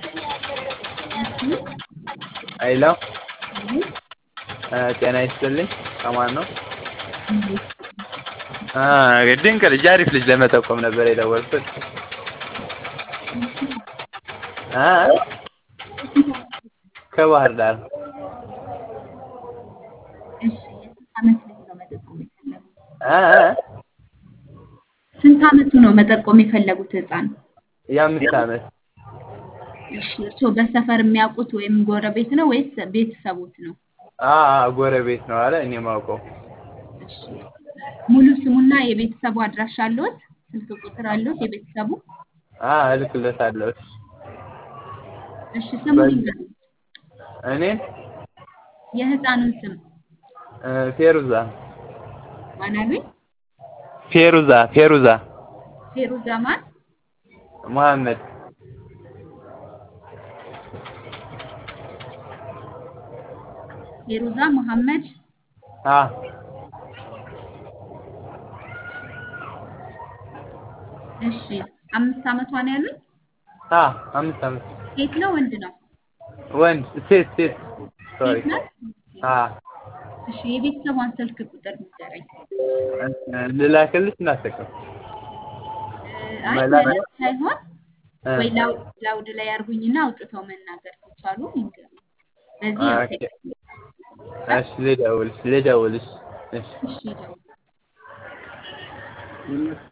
ሄሎ ጤና ይስጥልኝ ከማን ነው? ድንቅ ልጅ አሪፍ ልጅ ለመጠቆም ነበር የደወልኩት። ከባህር ዳር እሺ የስንት ዓመት ልጅ ነው መጠቆም የፈለጉት? ስንት ዓመቱ ነው መጠቆም የፈለጉት ህፃን? የአምስት ዓመት እሺ እርስዎ በሰፈር የሚያውቁት ወይም ጎረቤት ነው ወይስ ቤተሰቦት ነው? ጎረቤት ነው አለ እኔ የማውቀው እሺ ሙሉ ስሙና የቤተሰቡ አድራሻ አለዎት? ስልክ ቁጥር አለዎት የቤተሰቡ? እልክለታለሁ። እሺ ስሙን ይንገሩኝ። እኔን የህፃኑን ስም ፌሩዛ ማን አሉኝ? ፌሩዛ ፌሩዛ ፌሩዛ ማን? መሐመድ ፌሩዛ መሐመድ አ እሺ አምስት ዓመቷ ነው ያሉኝ? አ አምስት ዓመት ሴት ነው ወንድ ነው? ወንድ ሴት ሴት ሶሪ ሴት ናት? አ እሺ የቤተሰቧን ስልክ ቁጥር ንገረኝ። ልላክልሽ እናስጠቅም አይ መላክ- መላክ ሳይሆን ወይ ላው- ላውድ ላይ አድርጉኝና አውጥተው መናገር ከቻሉ ይንገሩኝ። በዚህ ያው ኦኬ። ቴክስት እሺ ልደውልሽ ልደውልሽ እሺ እሺ ይደውሉ።